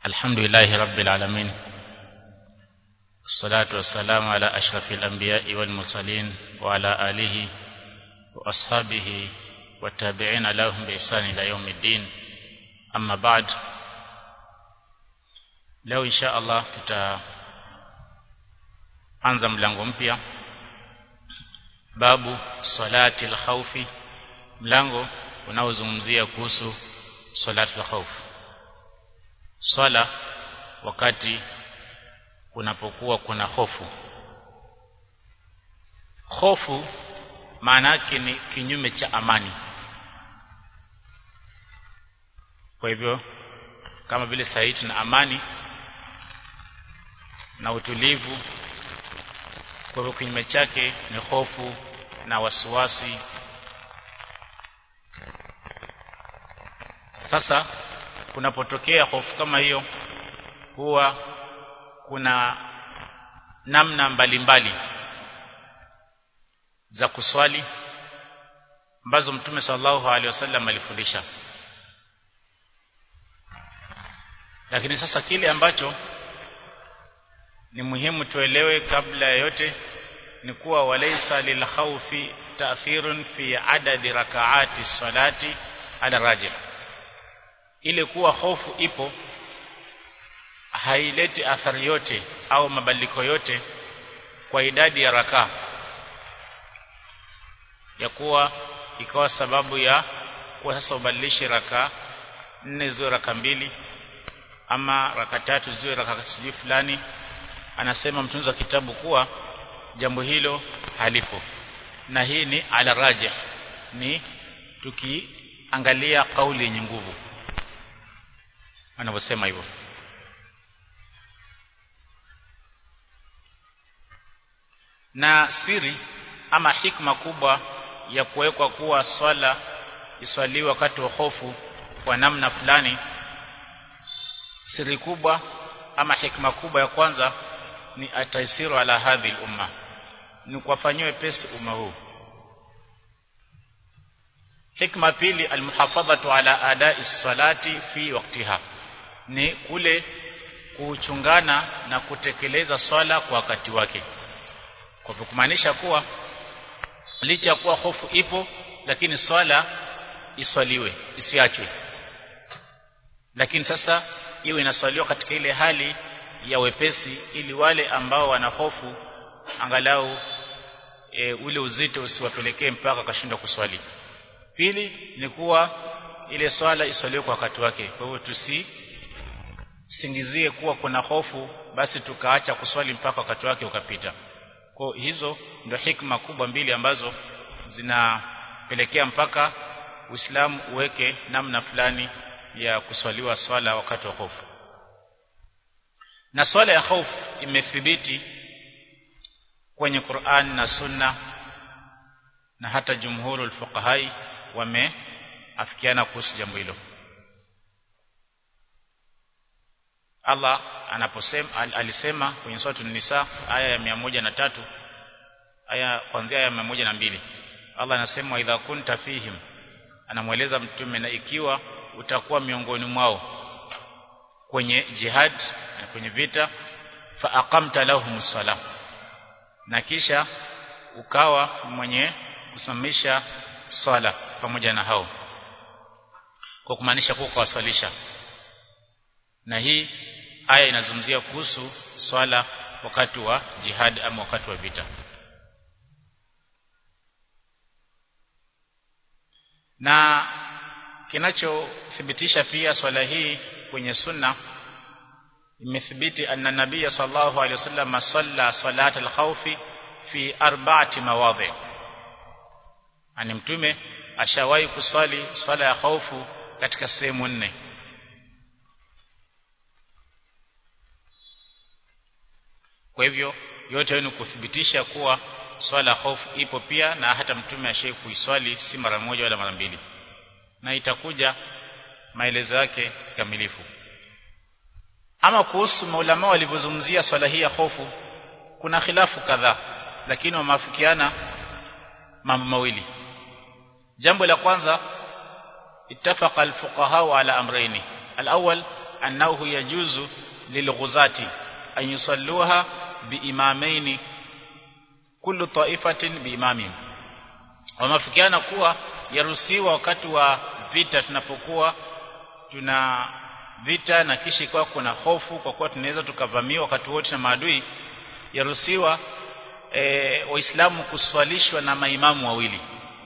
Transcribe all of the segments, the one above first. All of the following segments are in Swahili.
الحمد لله رب العالمين الصلاة والسلام على أشرف الأنبياء والمرسلين وعلى آله وأصحابه والتابعين لهم بإحسان إلى يوم الدين أما بعد leo insha Allah tutaanza mlango mpya babu salati al-khawfi mlango unaozungumzia kuhusu salati al-khawf swala wakati kunapokuwa kuna hofu hofu maana yake ni kinyume cha amani kwa hivyo kama vile sasa tuna amani na utulivu kwa hivyo kinyume chake ni hofu na wasiwasi sasa kunapotokea hofu kama hiyo huwa kuna namna mbalimbali mbali za kuswali ambazo mtume sallallahu alaihi wasallam alifundisha lakini sasa kile ambacho ni muhimu tuelewe kabla ya yote ni kuwa walaysa lilkhawfi ta'thirun fi adadi rakaati salati ala rajih ile kuwa hofu ipo haileti athari yote au mabadiliko yote kwa idadi ya rakaa ya kuwa ikawa sababu ya kuwa sasa ubadilishe raka nne ziwe raka mbili ama raka tatu ziwe raka sijui fulani anasema mtunzi wa kitabu kuwa jambo hilo halipo na hii ni ala rajih ni tukiangalia kauli yenye nguvu wanavyosema hivyo na siri ama hikma kubwa ya kuwekwa kuwa swala iswaliwe wakati wa hofu kwa namna fulani siri kubwa ama hikma kubwa ya kwanza ni ataisiru ala hadhi umma ni kuwafanyiwe pesi umma huu hikma pili almuhafadhatu ala adai salati fi waktiha ni kule kuchungana na kutekeleza swala kwa wakati wake kwa kumaanisha kuwa licha ya kuwa hofu ipo lakini swala iswaliwe isiachwe lakini sasa iwe inaswaliwa katika ile hali ya wepesi ili wale ambao wana hofu angalau e, ule uzito usiwapelekee mpaka akashindwa kuswali pili ni kuwa ile swala iswaliwe kwa wakati wake kwa hivyo tusisingizie kuwa kuna hofu basi tukaacha kuswali mpaka wakati wake ukapita kwa hizo ndio hikma kubwa mbili ambazo zinapelekea mpaka Uislamu uweke namna fulani ya kuswaliwa swala wakati wa hofu na swala ya hofu imethibiti kwenye Qur'an na Sunna na hata jumhurul fuqahai wameafikiana kuhusu jambo hilo Allah anaposema al, alisema kwenye sura An-Nisa aya ya na tatu aya kuanzia aya ya mbili Allah anasema idha kunta fihim anamweleza mtume na ikiwa utakuwa miongoni mwao kwenye jihad na kwenye vita fa aqamta lahumus salah na kisha ukawa mwenye kusimamisha swala pamoja na hao kwa kumaanisha kuwa kuwaswalisha na hii aya inazungumzia kuhusu swala wakati wa jihad ama wakati wa vita na kinachothibitisha pia swala hii kwenye sunna imethibiti anna nabiy sallallahu alaihi wasallam salla salat al-khawfi fi arba'ati mawadhi ani mtume ashawahi kuswali swala ya khaufu katika sehemu nne kwa hivyo yote ni kuthibitisha kuwa swala hofu ipo pia na hata mtume ashai kuiswali si mara moja wala mara mbili na itakuja maelezo yake kamilifu ama kuhusu maulama walivyozungumzia swala hii ya hofu kuna khilafu kadhaa lakini wameafikiana mambo mawili jambo la kwanza ittafaqa alfuqaha ala amrayni alawwal annahu yajuzu lilghuzati an yusalluha biimamaini kullu ta'ifatin biimamin wamefikiana kuwa yaruhusiwa wakati wa vita tunapokuwa tuna vita na kisha ikawa kuna hofu kwa kuwa tunaweza tukavamiwa wakati wote na maadui yaruhusiwa e, waislamu kuswalishwa na maimamu wawili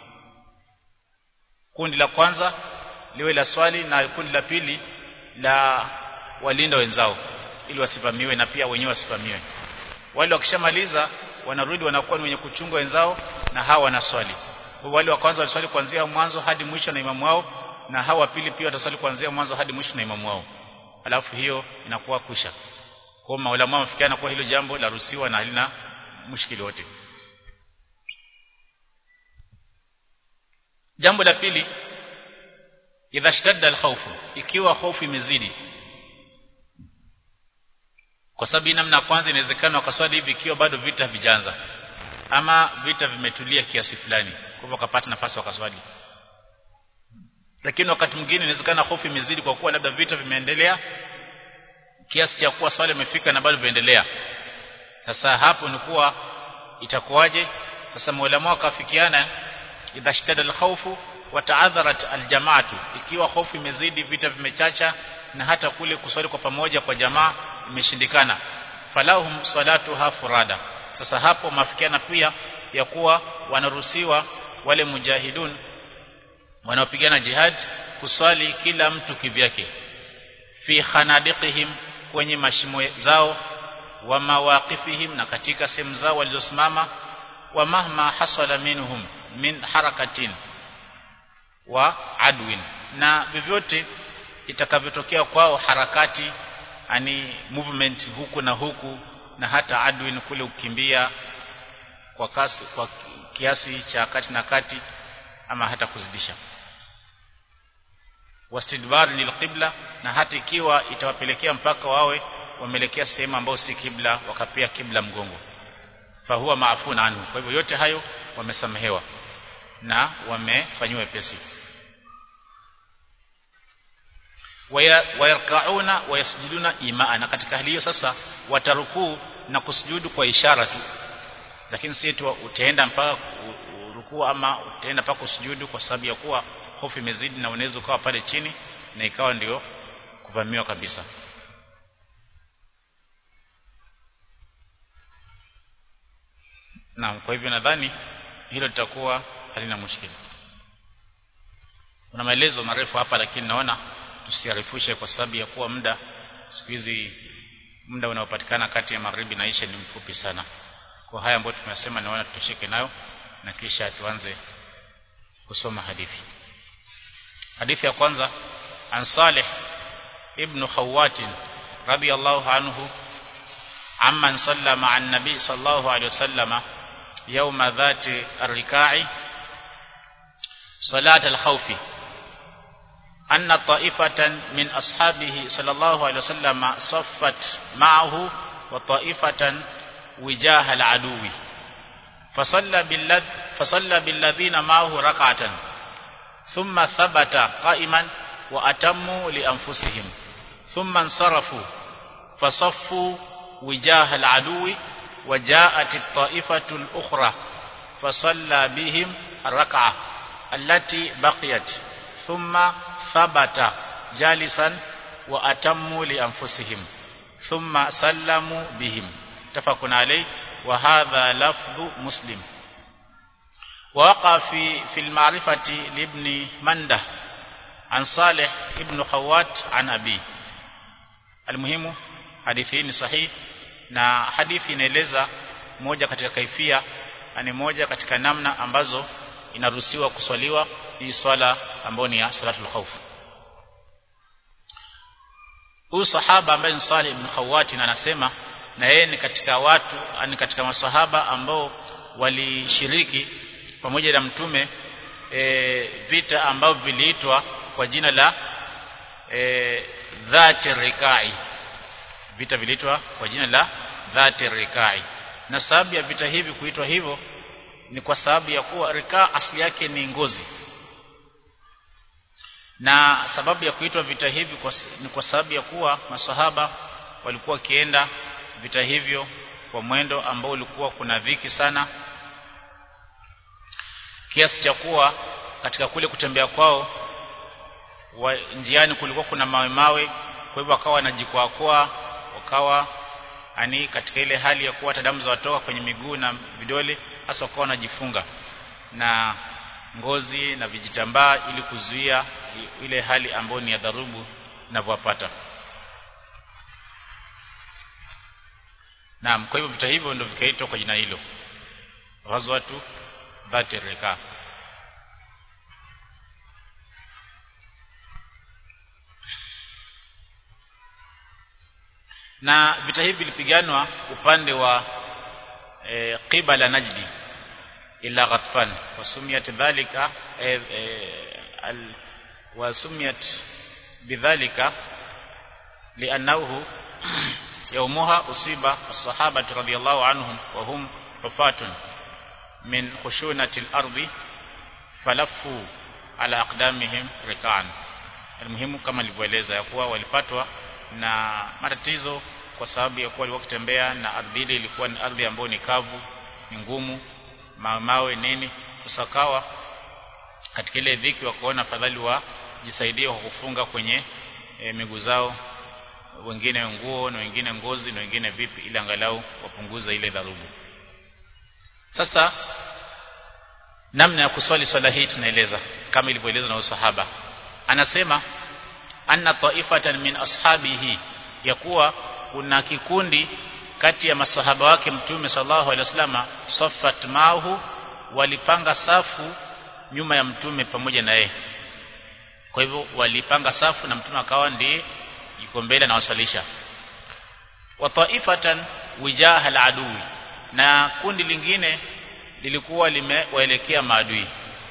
kundi la kwanza liwe la swali na kundi la pili la walinda wenzao ili wasivamiwe na pia wenyewe wasivamiwe wale wakishamaliza wanarudi wanakuwa ni wenye kuchunga wenzao na hawa wanaswali wale wa kwanza waliswali kuanzia mwanzo hadi mwisho na imamu wao na hawa pili pia wataswali kuanzia mwanzo hadi mwisho na imamu wao alafu hiyo inakuwa kusha kwa maulama wamefikiana kwa hilo jambo la ruhusiwa na halina mushkili wote jambo la pili idha shtadda alkhawfu ikiwa hofu imezidi kwa sababu namna ya kwanza inawezekana wakaswali hivi ikiwa bado vita vijanza ama vita vimetulia kiasi fulani kwa hivyo wakapata nafasi wakaswali lakini wakati mwingine inawezekana hofu imezidi kwa kuwa labda vita vimeendelea kiasi cha kuwa swali imefika na bado viendelea sasa hapo ni kuwa itakuwaje sasa maulama wakafikiana idha shtada alkhawfu wa ta'adharat aljamaatu ikiwa hofu imezidi vita vimechacha na hata kule kuswali kwa pamoja kwa jamaa imeshindikana falahum salatuha furada sasa hapo mafikiana pia ya kuwa wanaruhusiwa wale mujahidun wanaopigana jihad kuswali kila mtu kivyake fi khanadiqihim kwenye mashimo zao wa mawaqifihim na katika sehemu zao walizosimama wa mahma hasala minhum min harakatin wa adwin na vyovyote itakavyotokea kwao harakati ani movement huku na huku na hata adwin kule ukimbia kwa kasi kwa kiasi cha kati na kati ama hata kuzidisha wastidbar lilqibla na hata ikiwa itawapelekea mpaka wawe wameelekea sehemu ambayo si kibla wakapia kibla mgongo fahuwa maafuna anhu kwa hivyo yote hayo wamesamehewa na wamefanywa pesi wayarkauna wayasjuduna imaa na katika hali hiyo sasa watarukuu na kusujudu kwa ishara tu lakini si tu utaenda mpaka rukuu ama utaenda mpaka kusujudu kwa sababu ya kuwa hofu imezidi na unaweza ukawa pale chini na ikawa ndio kuvamiwa kabisa Naam kwa hivyo nadhani hilo litakuwa halina mushkili. Kuna maelezo marefu hapa lakini naona tusiarifushe kwa sababu ya kuwa muda siku hizi muda unaopatikana kati ya magharibi na isha ni mfupi sana. Kwa haya ambayo tumesema naona tutosheke nayo na kisha tuanze kusoma hadithi. Hadithi ya kwanza an Salih ibn Khawat radiyallahu anhu amman salla ma'a an-nabi sallallahu alayhi wasallama يوم ذات الركاع صلاة الخوف أن طائفة من أصحابه صلى الله عليه وسلم صفت معه وطائفة وجاه العدو فصلى بالذ فصلى بالذين معه ركعة ثم ثبت قائما وأتموا لأنفسهم ثم انصرفوا فصفوا وجاه العدو وجاءت الطائفة الأخرى فصلى بهم الركعة التي بقيت ثم ثبت جالسا وأتموا لأنفسهم ثم سلموا بهم اتفق عليه وهذا لفظ مسلم ووقع في في المعرفة لابن منده عن صالح ابن خوات عن أبيه المهم حديثين صحيح na hadithi inaeleza moja katika kaifia ni moja katika namna ambazo inaruhusiwa kuswaliwa hii swala ambayo ni ya salatul khawf huyu sahaba ambaye ni Salih ibn Khawati anasema na yeye ni katika watu ni katika masahaba ambao walishiriki pamoja na mtume e, vita ambavyo viliitwa kwa jina la e, dhati rikai vita viliitwa kwa jina la dhati rikai na sababu ya vita hivi kuitwa hivyo ni kwa sababu ya kuwa rikaa asili yake ni ngozi na sababu ya kuitwa vita hivi kwa, ni kwa sababu ya kuwa masahaba walikuwa wakienda vita hivyo kwa mwendo ambao ulikuwa kuna dhiki sana kiasi cha kuwa katika kule kutembea kwao wa, njiani kulikuwa kuna mawe mawe kwa hivyo wakawa wanajikwakoa wakawa ani katika ile hali ya kuwa damu zawatoka kwenye miguu na vidole hasa wakawa wanajifunga na ngozi na vijitambaa ili kuzuia ile hali ambayo ni ya dharubu inavyowapata Naam kwa hivyo vita hivyo ndio vikaitwa kwa jina hilo Ghazwatu Dhati Rika na vita hivi vilipiganwa upande wa e, qibala Najdi ila Ghatfan wasumiyat dhalika e, e, al, wasumiyat bidhalika li'annahu يومها أصيب الصحابة رضي الله عنهم وهم رفات من خشونة الأرض فلفوا على أقدامهم ركعا المهم kama nilivyoeleza ya kuwa walipatwa na matatizo kwa sababu ya kuwa walikuwa kutembea na ardhi ile ilikuwa ni ardhi ambayo ni kavu ni ngumu mawe nini sasa kawa katika ile dhiki wakaona fadhali wajisaidie kwa kufunga kwenye e, miguu zao wengine nguo na wengine ngozi na wengine vipi ili angalau wapunguza ile dharubu sasa namna ya kuswali swala hii tunaeleza kama ilivyoelezwa na usahaba anasema anna taifatan min ashabihi ya kuwa kuna kikundi kati ya masahaba wake mtume sallallahu alaihi wasallam saffat mahu walipanga safu nyuma ya mtume pamoja na yeye kwa hivyo walipanga safu na mtume akawa ndiye yuko mbele na wasalisha wa taifatan wijaha aladui na kundi lingine lilikuwa limewaelekea maadui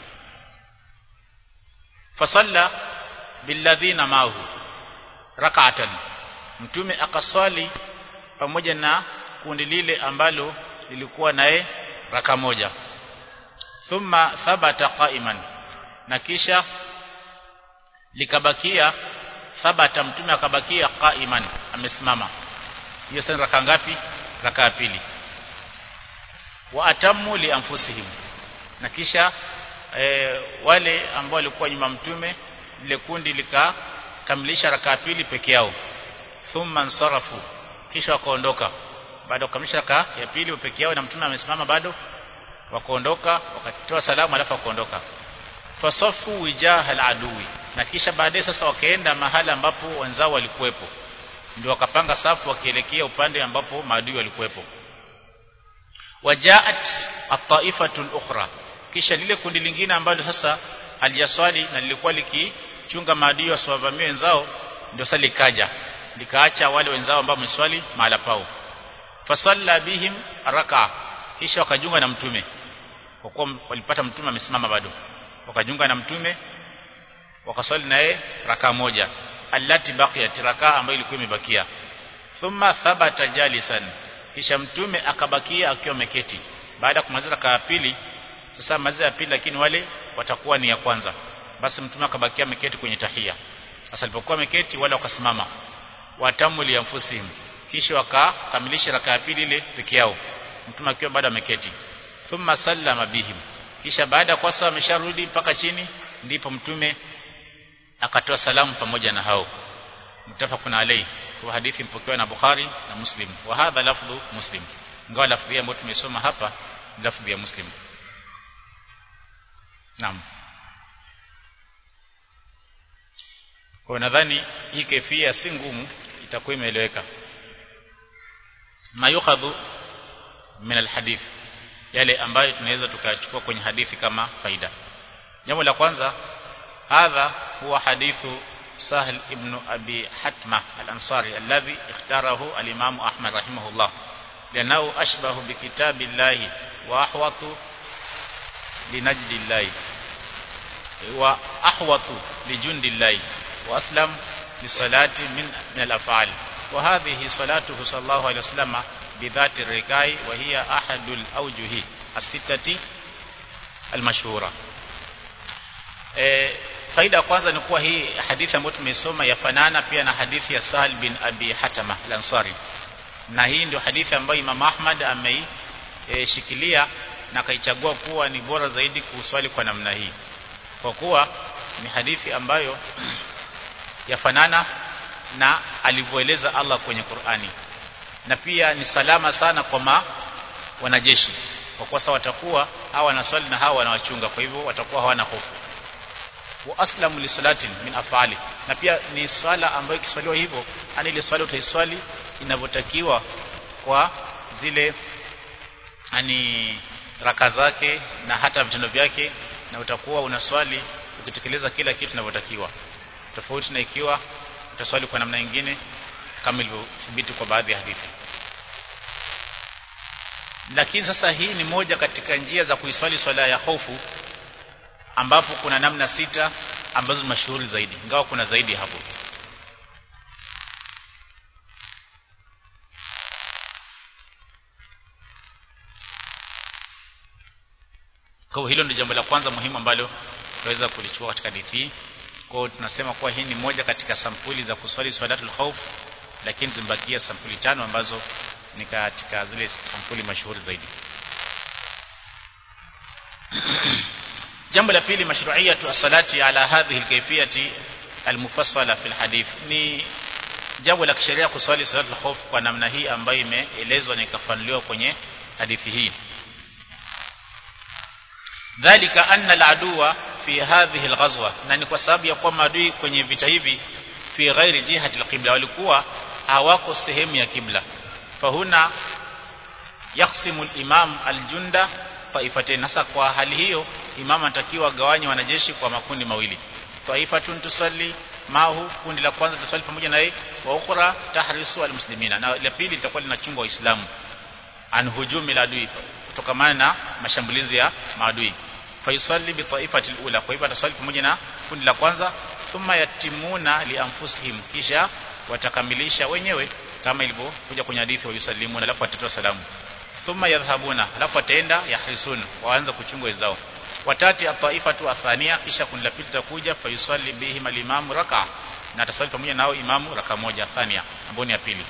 fasalla billadhina mahu rak'atan mtume akaswali pamoja na kundi lile ambalo lilikuwa naye raka moja thumma thabata qa'iman na kisha likabakia thabata mtume akabakia qaiman amesimama hiyo sasa raka ngapi raka ya pili wa atammu li anfusihim na kisha e, wale ambao walikuwa nyuma mtume lile kundi likakamilisha raka ya pili peke yao thumma nsarafu kisha wakaondoka baada ya kukamilisha raka ya pili peke yao na mtume amesimama bado wakaondoka wakatoa salamu alafu wakaondoka fasafu wijaha aladui na kisha baadaye sasa wakaenda mahala ambapo wenzao walikuwepo ndio wakapanga safu wakielekea upande ambapo maadui walikuwepo wajaat at-taifatu al-ukhra kisha lile kundi lingine ambalo sasa halijaswali na lilikuwa likichunga maadui wasiwavamie wenzao ndio sasa likaja likaacha wale wenzao ambao wameswali mahala pao fasalla bihim raka kisha wakajunga na mtume kwa kuwa walipata mtume amesimama bado wakajunga na mtume wakaswali naye raka moja allati baqiyat raka ambayo ilikuwa imebakia thumma thabata jalisan kisha mtume akabakia akiwa ameketi baada ya kumaliza raka ya pili sasa maliza ya pili lakini wale watakuwa ni ya kwanza basi mtume akabakia ameketi kwenye tahia sasa alipokuwa ameketi wale wakasimama watamu lianfusihim kisha wakakamilisha raka ya pili ile peke yao mtume akiwa bado ameketi thumma sallama bihim kisha baada kwa sasa amesharudi mpaka chini ndipo mtume akatoa salamu pamoja na hao mtafakuna alayhi kwa hadithi mpokewa na Bukhari na Muslim wa hadha lafdhu Muslim ingawa lafdhi ambayo tumesoma hapa ni lafdhi ya Muslim Naam kwa nadhani hii kefia si ngumu itakuwa imeeleweka mayukhadhu min alhadith yale ambayo tunaweza tukachukua kwenye hadithi kama faida jambo la kwanza hadha huwa hadithu سهل ابن أبي حتمة الأنصاري الذي اختاره الإمام أحمد رحمه الله لأنه أشبه بكتاب الله وأحوط لنجد الله وأحوط لجند الله وأسلم لصلاة من, من الأفعال وهذه صلاته صلى الله عليه وسلم بذات الركاء وهي أحد الأوجه الستة المشهورة faida ya kwanza ni kuwa hii hadithi ambayo tumeisoma yafanana pia na hadithi ya Sahal bin Abi Hatama al-Ansari na hii ndio hadithi ambayo Imam Ahmad ameishikilia e, na akaichagua kuwa ni bora zaidi kuswali kwa namna hii kwa kuwa ni hadithi ambayo yafanana na alivyoeleza Allah kwenye Qur'ani na pia ni salama sana kwa ma wanajeshi kwa kuwa sawa watakuwa hawa wanaswali na hawa wanawachunga kwa hivyo watakuwa hawana hofu wa aslamu li salatin min afali na pia ni swala ambayo ikiswaliwa hivyo ani ile swala utaiswali inavyotakiwa kwa zile ani raka zake na hata vitendo vyake na utakuwa unaswali ukitekeleza kila kitu kinavyotakiwa tofauti na ikiwa utaswali kwa namna nyingine kama ilivyothibiti kwa baadhi ya hadithi lakini sasa hii ni moja katika njia za kuiswali swala ya hofu ambapo kuna namna sita ambazo mashuhuri zaidi ingawa kuna zaidi hapo kwa hilo ndio jambo la kwanza muhimu ambalo tunaweza kulichukua katika hadithi hii kwa tunasema kuwa hii ni moja katika sampuli za kuswali swalatul khauf lakini zimbakia sampuli tano ambazo ni katika zile sampuli mashuhuri zaidi jambo la pili mashru'iyatu as-salati ala hadhihi al-kayfiyati al-mufassala fi al-hadith ni jambo la kisheria kuswali salatul khauf kwa namna hii ambayo imeelezwa na ikafanuliwa kwenye hadithi hii dhalika anna al-aduwa fi hadhihi al-ghazwa na ni kwa sababu ya kwamba adui kwenye vita hivi fi ghairi jihati al-qibla walikuwa hawako sehemu ya kibla fahuna yaksimu al-imam al-junda taifatain hasa kwa hali hiyo imam anatakiwa gawanye wanajeshi kwa makundi mawili taifatun tusalli mahu kundi la kwanza tusalli pamoja na yeye wa ukhra tahrisu almuslimina na la pili litakuwa linachunga waislamu an hujumi la adui kutokamana na mashambulizi ya maadui fayusalli bi taifati alula kwa hivyo ataswali pamoja na kundi la kwanza thumma yatimuna li anfusihim kisha watakamilisha wenyewe kama ilivyokuja kwenye hadithi wa yusallimuna alafu watatoa salamu thumma yadhhabuna alafu wataenda yahrisun waanza kuchunga wenzao watati ataifatu athania kisha kundi la pili litakuja fayusalli bihim alimamu raka na ataswali pamoja nao imamu raka moja thania ambayo ni ya pili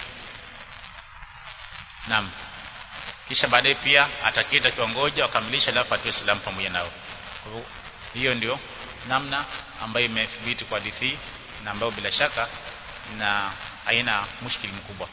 naam kisha baadaye pia atakita kiwangoja wakamilisha alafu atoe salamu pamoja nao kwa hivyo hiyo ndio namna ambayo imethibiti kwa hadithi na ambayo bila shaka na haina mushkili mkubwa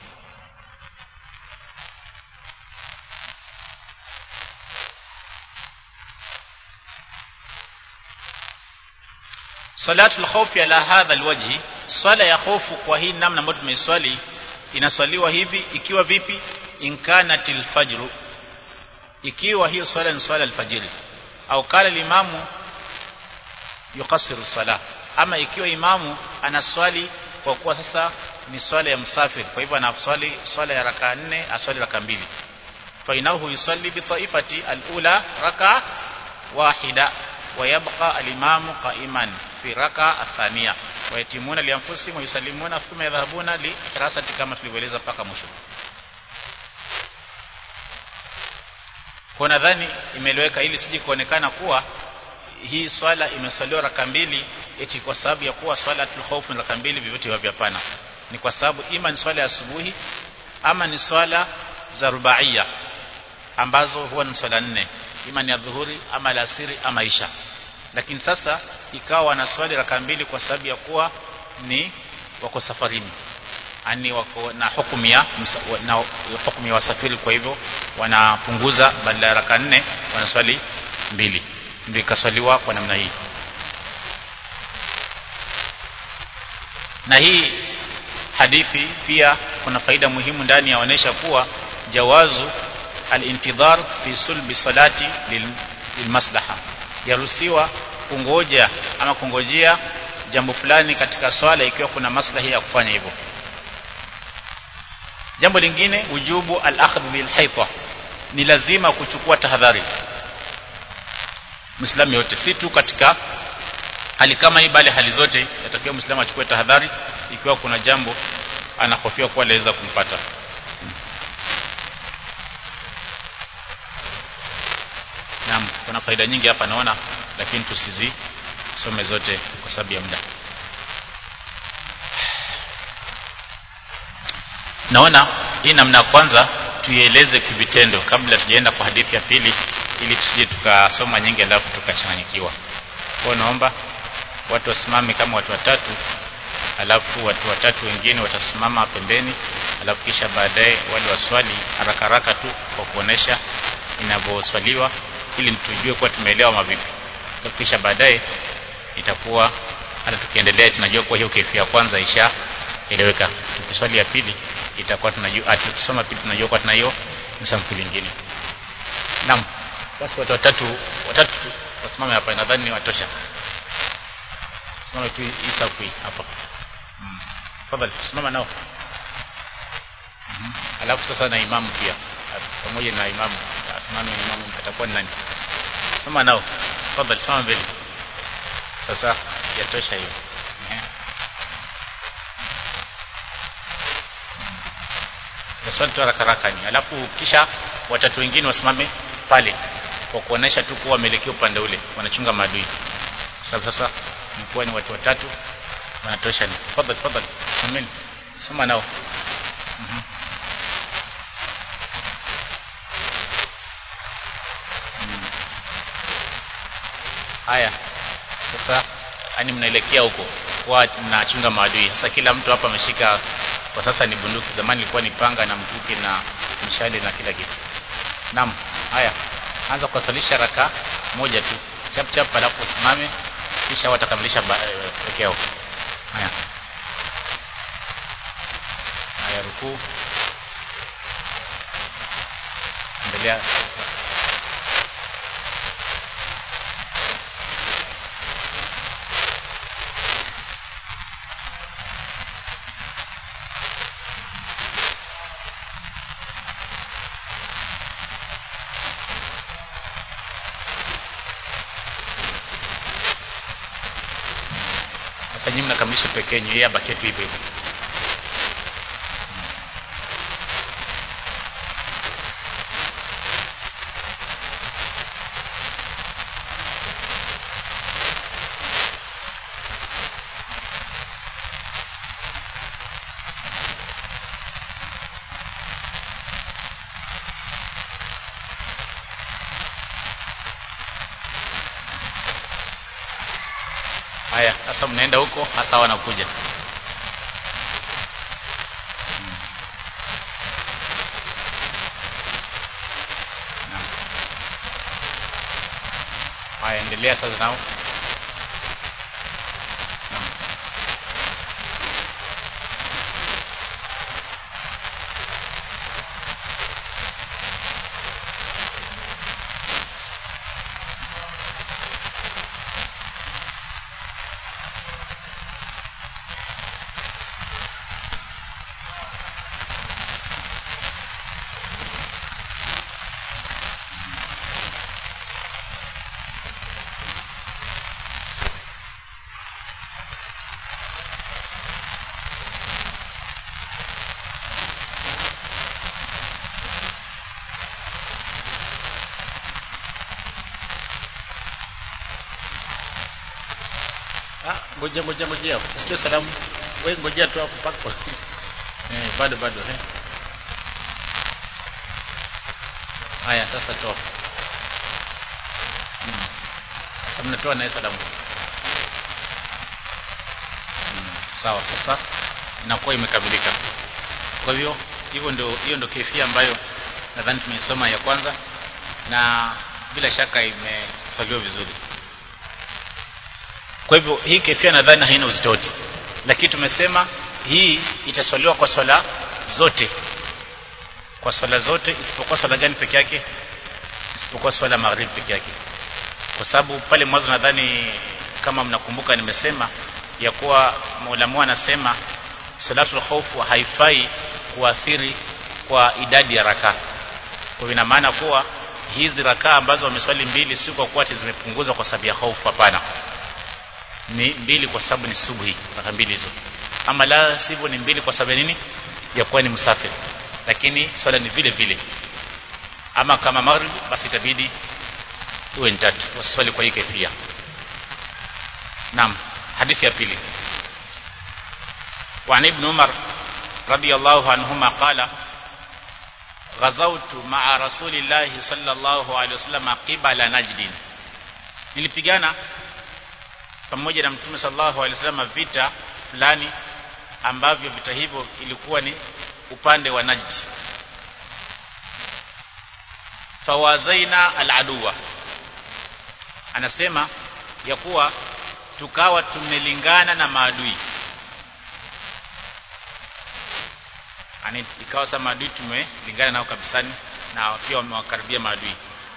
salatul khawfi ala hadha alwajhi swala ya hofu kwa hii namna ambayo tumeiswali inaswaliwa hivi ikiwa vipi inkanatil fajru ikiwa hiyo swala ni swala alfajiri au kala limamu yukasiru sala ama ikiwa imamu anaswali kwa kuwa sasa ni swala ya msafiri kwa hivyo anaswali swala ya raka nne aswali raka mbili fa inahu yusalli bi taifati alula raka wahida ويبقى الإمام قائما في ركعة الثانية ويتمون لأنفسهم ويسلمون ثم يذهبون لحراسة كما tulivyoeleza paka mwisho kwa nadhani imeleweka ili sije kuonekana kuwa hii swala imeswaliwa raka mbili eti kwa sababu ya kuwa swala tulkhawf ni raka mbili vivyote hivyo hapana ni kwa sababu ima ni swala ya asubuhi ama ni swala za rubaia ambazo huwa ni swala nne ima ni adhuhuri ama alasiri ama isha lakini sasa ikawa wanaswali raka mbili kwa sababu ya kuwa ni wako safarini ani wako na hukumu ya na hukumu ya wasafiri kwa hivyo wanapunguza badala ya raka nne wanaswali mbili ndio ikaswaliwa kwa namna hii na hii hadithi pia kuna faida muhimu ndani yaonesha kuwa jawazu al-intidhar fi sulbi salati lilmaslaha yaruhusiwa kungoja ama kungojea jambo fulani katika swala ikiwa kuna maslahi ya kufanya hivyo jambo lingine ujubu al-akhdh bil hayta ni lazima kuchukua tahadhari Muislamu yote si tu katika hali kama hii bali hali zote yatakiwa Muislamu achukue tahadhari ikiwa kuna jambo anahofia kuwa laweza kumpata Naam kuna faida nyingi hapa naona lakini tusizi tusome zote kwa sababu ya muda naona hii namna ya kwanza tuieleze kivitendo kabla tujaenda kwa hadithi ya pili ili tusije tukasoma nyingi alafu tukachanganyikiwa kwa naomba watu wasimame kama watu watatu alafu watu watatu wengine watasimama pembeni alafu kisha baadaye wale waswali haraka haraka tu kwa kuonesha inavyoswaliwa ili tujue kuwa tumeelewa mavipi kisha baadaye itakuwa hata tukiendelea tunajua kuwa hiyo kefia ya kwanza ishaeleweka tukiswali ya pili itakuwa tunajua tukisoma pili tunajua kuwa tuna hiyo msampuli nyingine naam basi watu watatu watatu tu wasimame hapa nadhani watosha simama tu hii safu hii hapa mm. tafadhali simama nao mm -hmm. alafu sasa na imamu pia pamoja na imamu asimame imamu atakuwa ni nani simama nao tafadhali simama mbele sasa yatosha hiyo taswali tu haraka haraka ni alafu kisha watatu wengine wasimame pale kwa kuonesha tu kuwa wameelekea upande ule wanachunga maadui sababu sasa mkuwa ni watu watatu wanatosha ni tafadhali tafadhali sameni soma nao mm -hmm. mm. haya sasa yani mnaelekea huko kwa mnachunga maadui sasa kila mtu hapa ameshika kwa sasa ni bunduki zamani ilikuwa ni panga na mkuki na mshale na kila kitu naam haya anza kuwasalisha raka moja tu chap chap alafu usimame kisha watakamilisha peke yao haya haya rukuu endelea sasa nyinyi mnakamilisha peke yenu yeye abakie tu hivyo hivyo haya sasa mnaenda huko hasa wanakuja haya endelea sasa nao Naam. Ah, ngoja ngoja ngoja usikie salamu wewe ngojea tu hapo pako eh bado bado eh haya sasa toa hmm. sasa mnatoa naye salamu hmm. sawa sasa inakuwa imekamilika kwa hivyo hivyo ndio hiyo ndio kefia ambayo nadhani tumeisoma ya kwanza na bila shaka imefaliwa vizuri kwa hivyo hii kefia nadhani haina uzito wote lakini tumesema hii itaswaliwa kwa swala zote kwa swala zote isipokuwa swala gani peke yake isipokuwa swala magharibi peke yake kwa sababu pale mwanzo nadhani kama mnakumbuka nimesema ya kuwa Mola anasema salatul khawfu haifai kuathiri kwa idadi ya rakaa kwa ina maana kuwa hizi rakaa ambazo wameswali mbili si kwa kuwa zimepunguzwa kwa sababu ya hofu hapana ni mbili kwa sababu ni subuhi raka mbili hizo ama la sivyo ni mbili kwa sababu nini ya kuwa ni msafiri lakini swala ni vile vile ama kama maghrib basi itabidi uwe ni tatu waswali kwa hii kefia naam hadithi ya pili وعن ابن عمر رضي الله عنهما قال غزوت مع رسول الله صلى الله عليه وسلم قبل نجد nilipigana pamoja na mtume sallallahu alaihi wasallam vita fulani ambavyo vita hivyo ilikuwa ni upande wa Najd fawazaina aladuwa anasema ya kuwa tukawa tumelingana na maadui ani ikawa sasa maadui tumelingana nao kabisani na pia wamewakaribia maadui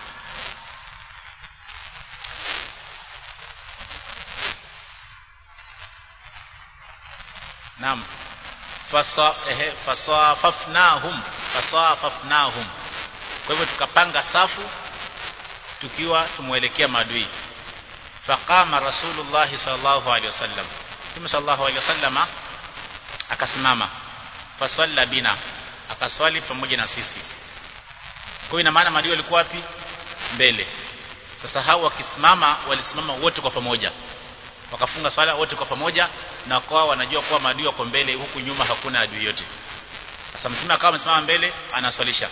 Naam. Fasa ehe fasafafnahum fasafafnahum. Kwa hivyo tukapanga safu tukiwa tumuelekea maadui. Faqama Rasulullah sallallahu alaihi wasallam. Mtume sallallahu alaihi wasallama akasimama. Fasalla bina. Akaswali pamoja na sisi. Kwa hiyo ina maana maadui walikuwa wapi? Mbele. Sasa hao wakisimama walisimama wote kwa pamoja wakafunga swala wote kwa pamoja na kwa wanajua kuwa maadui wako mbele huku nyuma hakuna adui yote sasa mtume akawa amesimama mbele anaswalisha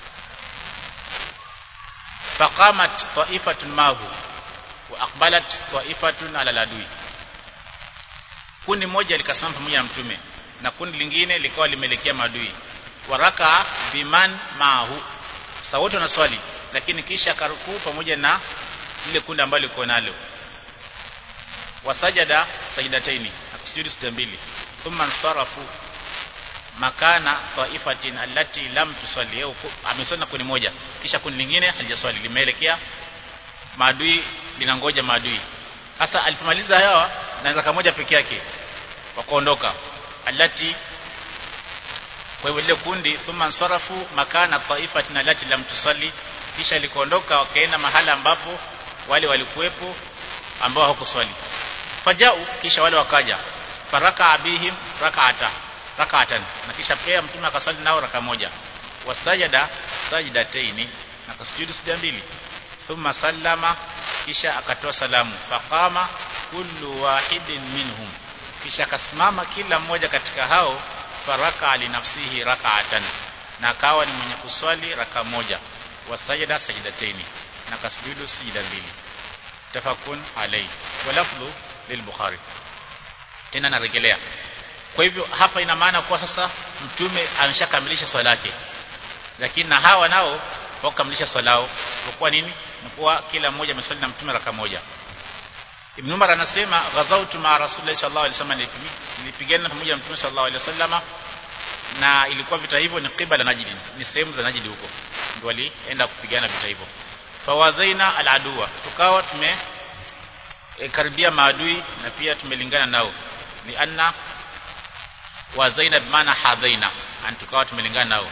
faqamat ta'ifatun mahu wa aqbalat ta'ifatun ala ladui kundi moja likasimama pamoja na mtume na kundi lingine likawa limeelekea maadui waraka biman mahu sasa wote wanaswali lakini kisha karukuu pamoja na ile kundi ambalo liko nalo wasajada sajidataini akasujudu sijda mbili thumma ansarafu makana taifatin allati lam tusalli yau amesona kuni moja kisha kundi lingine halijaswali limeelekea maadui linangoja maadui sasa alipomaliza hawa na zaka moja peke yake wakaondoka allati kwa hivyo lile kundi thumma ansarafu makana taifatin allati lam tusalli kisha likaondoka wakaenda mahala ambapo wale walikuwepo ambao hawakuswali fajau kisha wale wakaja faraka abihim rak'ata rak'atan na kisha pia mtume akaswali nao raka moja wasajada sajdataini na kasujudu sijda mbili thumma sallama kisha akatoa salamu faqama kullu wahidin minhum kisha akasimama kila mmoja katika hao faraka li nafsihi rak'atan na akawa ni mwenye kuswali raka moja wasajada sajdataini na kasujudu sijda mbili tafakun alayhi walafdhu lilbukhari tena narejelea kwa hivyo hapa ina maana kuwa sasa mtume ameshakamilisha swala yake lakini na hawa nao wakamilisha swala yao isipokuwa nini ni kuwa kila mmoja ameswali na mtume raka moja Ibn Umar anasema ghazautu ma Rasulullah sallallahu alaihi wasallam nilipigana pamoja na mtume sallallahu alaihi wasallam na ilikuwa vita hivyo ni qibala Najd ni sehemu za Najd huko ndio walienda kupigana vita hivyo fawazaina aladua tukawa tume e, karibia maadui na pia tumelingana nao ni anna wa zainab maana hadhaina an tukawa tumelingana nao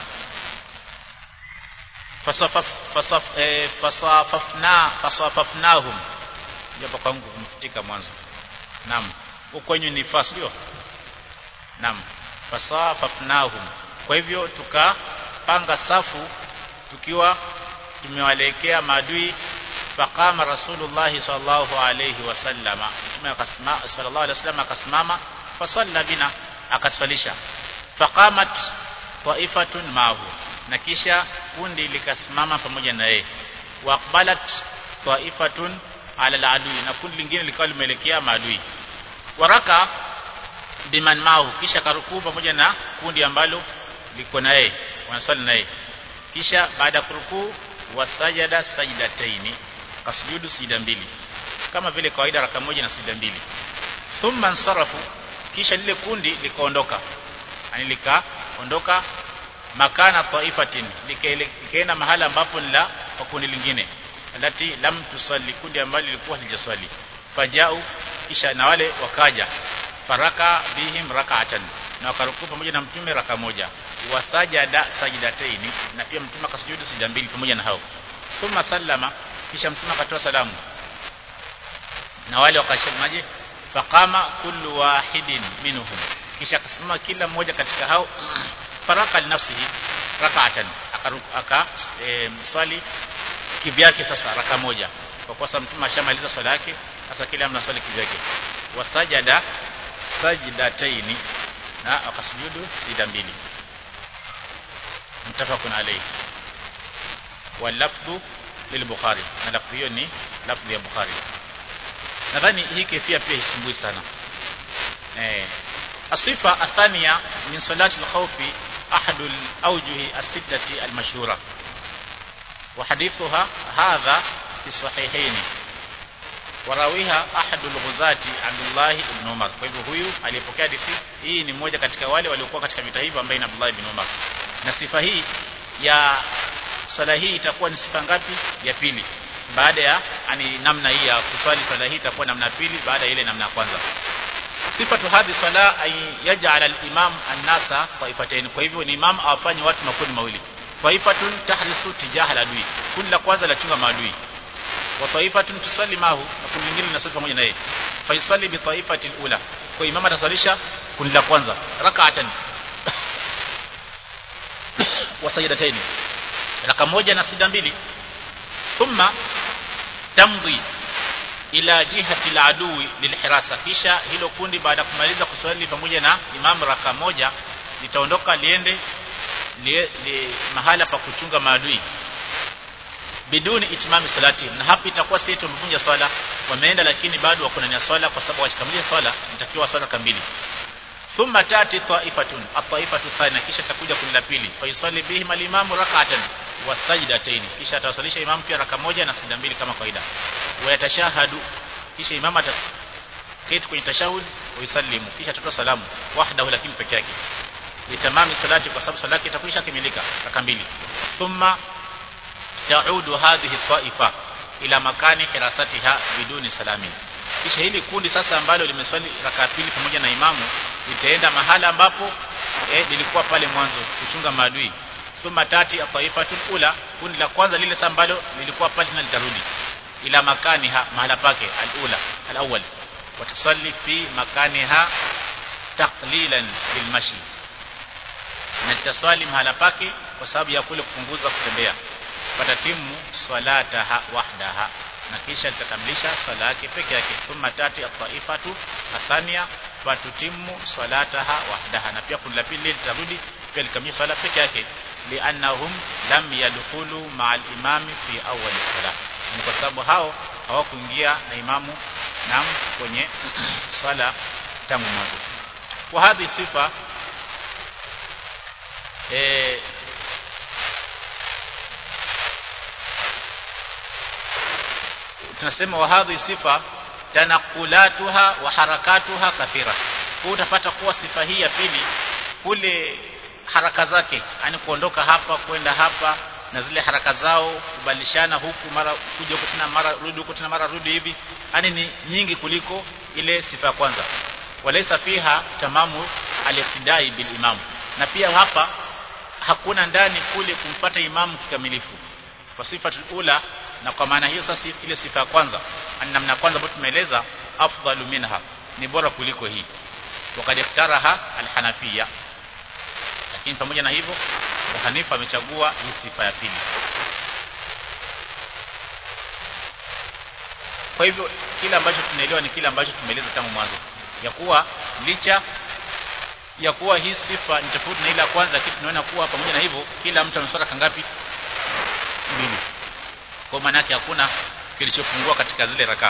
fasafaf fasaf e, fasafafna fasafafnahum japo kwangu kumfutika mwanzo naam huko kwenye ni fas ndio naam fasafafnahum kwa hivyo tukapanga safu tukiwa tumewalekea maadui faqama rasulullah sallallahu alayhi wasallam mtume akasimama sallallahu alayhi wasallam akasimama fasalla bina akaswalisha faqamat taifatun mahu na kisha kundi likasimama pamoja na yeye waqbalat taifatun ala aladui na kundi lingine likawa limeelekea maadui waraka biman mahu kisha karukuu pamoja na kundi ambalo liko na yeye wanaswali na yeye kisha baada ya kurukuu wasajada sajdataini kasujudu sijda mbili kama vile kawaida raka moja na sijda mbili thumma nsarafu kisha lile kundi likaondoka yani likaondoka makana taifatin likaenda mahala ambapo ni la kwa kundi lingine alati lam tusalli kundi ambalo lilikuwa halijaswali fajau kisha na wale wakaja faraka bihim rak'atan na wakaruku pamoja na mtume raka moja wasajada sajdataini na pia mtume akasujudu sijda mbili pamoja na hao thumma sallama kisha mtume akatoa salamu na wale wakashemaje faqama kullu wahidin minhum kisha akasimama kila mmoja katika hao faraka linafsihi rak'atan aka e, swali kivyake sasa raka moja kwa kuwa mtume ashamaliza swala yake sasa kila mna swali kivyake wasajada sajdataini na akasujudu sijda mbili mtafaqun alayhi واللفظ للبخاري na lafzi hiyo ni lafzi ya Bukhari nadhani hii kefia pia hisumbui sana eh asifa athania min salati al-khawf ahad al-awjuh as-sittati al-mashhura wa hadithuha hadha fi sahihaini warawiha ahad al-ghuzati Abdullah ibn Umar kwa hivyo huyu aliyepokea hadithi hii ni mmoja katika wale waliokuwa katika vita hivyo ambaye ni Abdullah ibn Umar na sifa hii ya swala hii itakuwa ni sifa ngapi ya pili baada ya ani namna hii ya kuswali swala hii itakuwa namna pili baada ya ile namna ya kwanza sifatu hadhi swala ay yaj'al al-imam an-nasa taifatayn kwa hivyo ni imam awafanye watu makundi mawili taifatun tahrisu tijaha al-adui kundi la kwanza la chunga maadui wa taifatun tusalli mahu na kundi lingine linasali pamoja na yeye fa yusalli bi taifati al-ula kwa imam ataswalisha kundi la kwanza rak'atan wa sajdatayn raka moja na sida mbili thumma tamdhi ila jihati al-adui lilhirasa kisha hilo kundi baada ya kumaliza kuswali pamoja na imam raka moja litaondoka liende li, li, mahala pa kuchunga maadui biduni itimami salati na hapa itakuwa si tumevunja swala wameenda lakini bado wako ndani ya swala kwa sababu wakikamilisha swala inatakiwa swala kamili thumma tati taifatun at-taifatu thania kisha takuja kundi la pili fa yusalli bihim al-imamu rak'atan wa sajdatayn kisha atawasalisha imam pia raka moja na sijda mbili kama kawaida wa yatashahadu kisha imam ataketi kwenye tashahud wa yusallimu kisha atatoa salamu wahdahu lakini peke yake litamami salati kwa sababu salati itakwisha kamilika raka mbili thumma taudu hadhihi taifa ila makani hirasatiha biduni salamin kisha hili kundi sasa ambalo limeswali raka pili pamoja na imamu litaenda mahala ambapo eh, lilikuwa pale mwanzo kuchunga maadui thumma tati taifatul ula kundi la kwanza lile sasa ambalo lilikuwa pale tena litarudi ila makaniha mahala pake alula alawwal watasalli fi makaniha taqlilan lilmashi na litaswali mahala pake kwa sababu ya kule kupunguza kutembea fatatimu salataha wahdaha na kisha litakamilisha swala yake peke yake thumma tati at-taifatu athania fatutimu salataha wahdaha na pia kundi la pili litarudi pia likamilisha swala peke yake liannahum lam yadkhulu ma'al imami fi awwal salah ni kwa sababu hao hawakuingia na imamu nam kwenye swala tangu mwanzo wa hadhi sifa eh tunasema wa hadhi sifa tanakulatuha wa harakatuha kathira kwa utapata kuwa sifa hii ya pili kule haraka zake yani kuondoka hapa kwenda hapa na zile haraka zao kubadilishana huku mara kuja huku tena mara rudi huku tena mara rudi hivi yani ni nyingi kuliko ile sifa ya kwanza walaysa fiha tamamu al-iqtidai bil imam na pia hapa hakuna ndani kule kumfata imamu kikamilifu kwa sifa ula na kwa maana hiyo sasa ile sifa ya kwanza namna kwanza ambayo tumeeleza afdalu minha ni bora kuliko hii wakati iftaraha alhanafia lakini pamoja na hivyo Hanifa amechagua hii sifa ya pili kwa hivyo kile ambacho tunaelewa ni kile ambacho tumeeleza tangu mwanzo ya kuwa licha ya kuwa hii sifa ni tofauti na ile ya kwanza lakini tunaona kuwa pamoja na hivyo kila mtu ameswala kangapi mbili kwa maana yake hakuna kilichopungua katika zile rakaa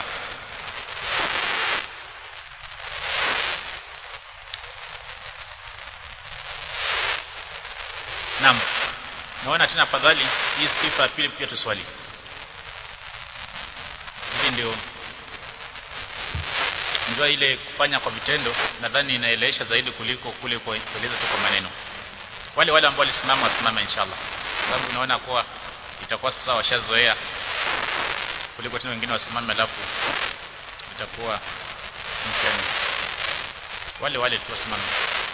Naam. Naona tena afadhali hii sifa ya pili pia tuswali. Hii ndio ndio ile kufanya kwa vitendo nadhani inaelewesha zaidi kuliko kule kueleza tu kwa maneno. Wale wale ambao walisimama wasimame inshallah. Sababu naona kuwa itakuwa sasa washazoea kuliko tena wengine wasimame alafu itakuwa mtihani. Wale wale tu wasimame.